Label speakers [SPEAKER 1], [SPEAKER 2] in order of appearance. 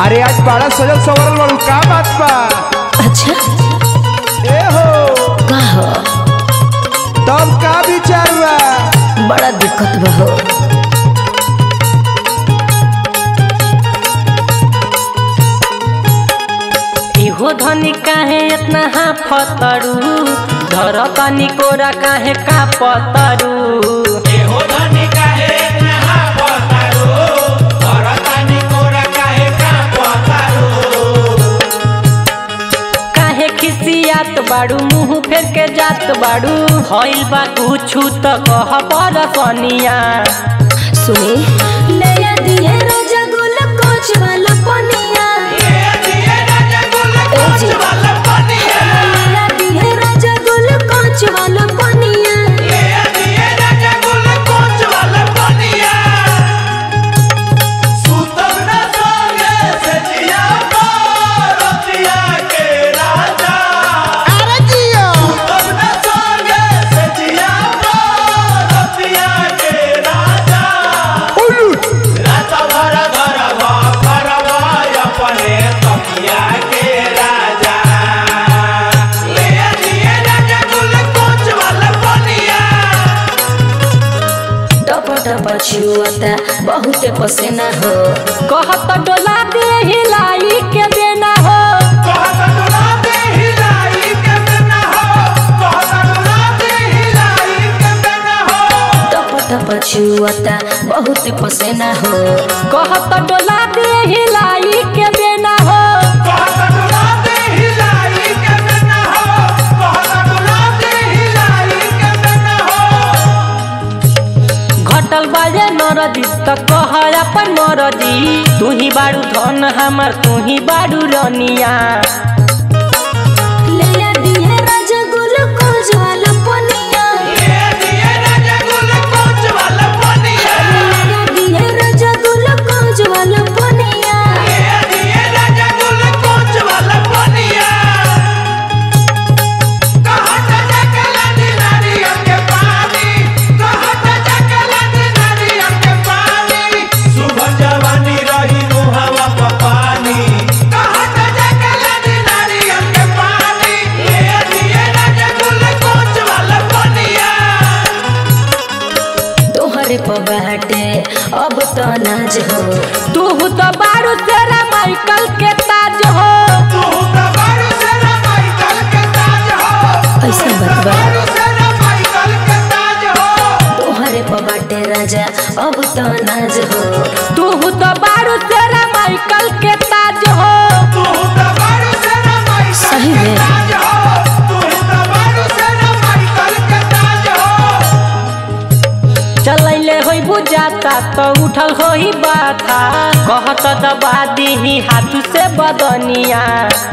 [SPEAKER 1] अरे आज बड़ा सजल सवरल बाड़ू का बात बा
[SPEAKER 2] अच्छा
[SPEAKER 1] ए हो
[SPEAKER 2] का हो
[SPEAKER 1] तब का विचार बा
[SPEAKER 2] बड़ा दिक्कत बा हो
[SPEAKER 3] इहो धनी काहे इतना हाफतरू धर तनी कोरा काहे का पतरू काहे खिसियात बाड़ू मुंह फेर के जात बाड़ू हईल बा कुछु त कह पर कनिया
[SPEAKER 2] सुनी ले दिए राजा गुल कोच वाला पनिया ए जी। ले दिए राजा गुल कोच वाला पनिया
[SPEAKER 1] अरे जियो उलू
[SPEAKER 2] टप टप छुअता बहुते पसीना हो
[SPEAKER 3] कहत डोला दे हिलाई के देना हो
[SPEAKER 2] टप टप छुअता बहुते पसीना हो
[SPEAKER 3] कहत डोला दे हिलाई के देना हो घटल बाजे नरदी त कह अपन मरदी तू ही बाड़ू धन हमर तू ही बाड़ू रनिया
[SPEAKER 2] ले दिए राजा गुल कोच वाला पनिया ले दिए राजा गुल कोच वाला पनिया तोहरे पर बाटे अब तो नाज हो
[SPEAKER 3] तू तो बाड़ू तेरा माइकल के ताज हो
[SPEAKER 2] ऐसा बतबा तोहरे पर बाटे राजा अब तो नाज हो
[SPEAKER 3] तू तो बाड़ू तेरा माइकल के ताज हो
[SPEAKER 2] सही में
[SPEAKER 3] चलैले होई बुझाता तो उठल होई बाथा कहत दबा दीही हाथ से बदनिया